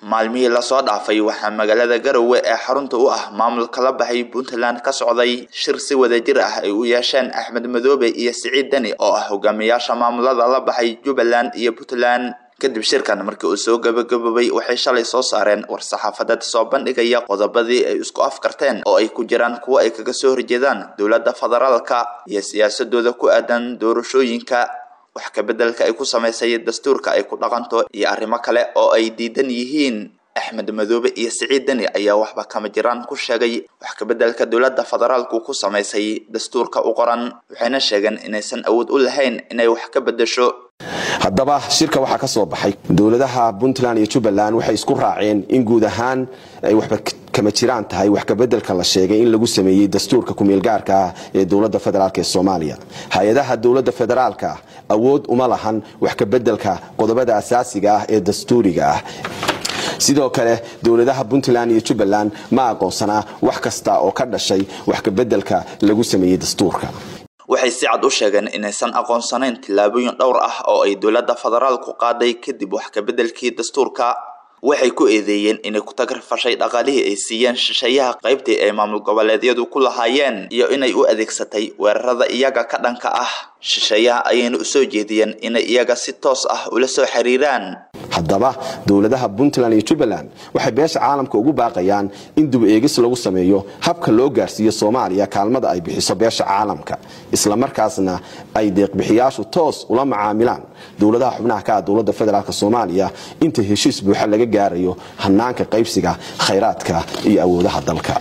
maalmihii lasoo dhaafay waxaa magaalada garowe ee xarunta u ah maamulka la baxay puntland ka socday shir si wadajir ah ay u yeesheen axmed madoobe iyo siciid deni oo ah hogaamiyaasha maamulada la baxay jubbaland iyo puntland kadib shirkan markii uu soo gabagaboobay waxay shalay soo saareen war-saxaafadeed soo bandhigaya qodobadii ay isku afkarteen oo ay ku jiraan kuwo ay kaga soo horjeedaan dowladda federaalka iyo siyaasadooda ku aadan doorashooyinka wax kabedelka ay ku samaysay dastuurka ay ku dhaqanto iyo arrimo kale oo ay diidan yihiin axmed madoobe iyo siciid deni ayaa waxba kama jiraan ku sheegay wax kabedelka dowladda federaalku ku samaysay dastuurka u qoran waxayna sheegeen inaysan awood u lahayn inay wax ka bedesho haddaba shirka waxaa ka soo baxay dowladaha puntland iyo jubbaland waxay isku raaceen in guud ahaan ay waxba kama jiraan tahay wax kabedelka la sheegay in lagu sameeyey dastuurka kumeelgaarka ah ee dowladda federaalk ee soomaaliya hay-adaha dowladda federaalka awood uma lahan wax kabedelka qodobada asaasiga ah ee dastuuriga ah sidoo kale dowladaha puntland iyo jubbaland ma aqoonsanaa wax kasta oo ka dhashay wax kabedelka lagu sameeyey dastuurka waxay si cad u sheegeen inaysan aqoonsanayn tillaabooyin dhowr ah oo ay dowladda federaalku qaaday kadib wax kabedelkii dastuurka waxay ku eedeeyeen inay ku tagrfashay dhaqaalihii ay siiyeen shisheeyaha qaybtii ay maamul goboleedyadu ku lahaayeen iyo inay u adeegsatay weerarada iyaga ka dhanka ah shisheeyaha ayayna u soo jeediyeen inay iyaga si toos ah ula soo xiriiraan haddaba dowladaha puntland iyo jubbaland waxay beesha caalamka ugu baaqayaan in dub eegis lagu sameeyo habka loo gaarsiiyo soomaaliya kaalmada ay bixiso beesha caalamka islamarkaasna ay deeqbixiyaashu toos ula macaamilaan dowladaha xubnaha ka ah dowladda federaalk soomaaliya inta heshiis buuxa laga gaarayo hanaanka qaybsiga khayraadka iyo awoodaha dalka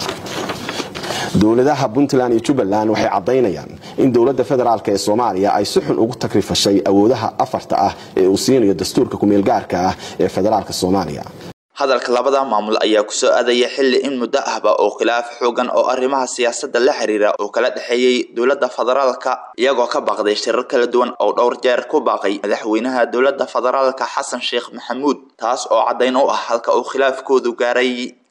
dowladaha puntland iyo jubbaland waxay caddaynayaan in dowladda federaalk ee soomaaliya ay si xun ugu takrifashay awoodaha afarta ah ee uu siinayo dastuurka kumeelgaarka ah ee federaalk soomaaliya hadalka labada maamul ayaa kusoo aadaya xilli in muddo ahba oo khilaaf xoogan oo arrimaha siyaasadda la xiriira oo kala dhexeeyey dowladda federaalka iyagoo ka baaqday shirar kala duwan oo dhowr jeer ku baaqay madaxweynaha dowladda federaalka xasan sheekh maxamuud taas oo caddayn u ah halka uu khilaafkoodu gaaray